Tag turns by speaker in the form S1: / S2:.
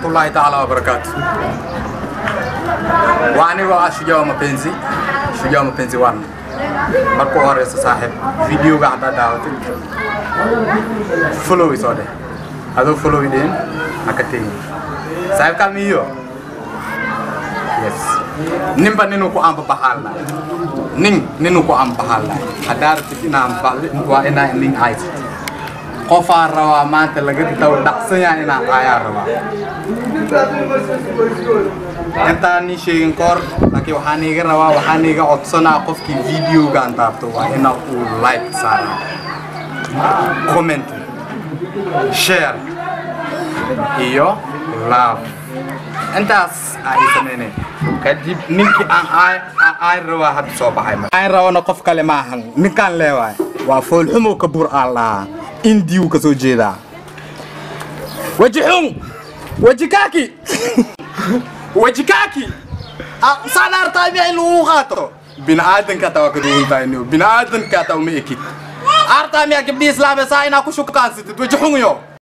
S1: warahmatullahi taala wabarakatu. Waa anigoo ah Shujaa Mapenzi, Shujaa Mapenzi one. Marka u horeysa saaxiib, videoga haddaad daawatid, follow isoo dheh. Adoo follow ideen, ha ka tegin. Saaxiib kalmiyo? Yes. Ninba ninuu ku anbabaxaan lahay. Nin ninuu ku anbabaxaan lahay. Haddaa rabtid inaa anbaxdid, waa inaa nin haysid. qofaa rabaa maanta laga daw dhacsan yahay inaan ayaa rabaa intaan nii sheegin koor laakiin waxaan iiga rabaa waxaan iiga codsanaa qofkii videoga aan taabto waa ina uu like saaraa comment share iyo love intaas ay sameynay kadib ninkii aan aay rabaa hadda soo baxay aan rabana qof kale ma ahan ninkaan leewaay waa foolxumow ka bur aan lahaa indiyu ka soo jeedaa weji xun weji kaaki weji kaaki saan artaa miya in lagu qaato bini'aadanka hataa waa ka duwantahay niyo bini'aadanka hataa uma ekid artaa miya gabdhii islaamee saa inaa ku shukaansatid weji xun yo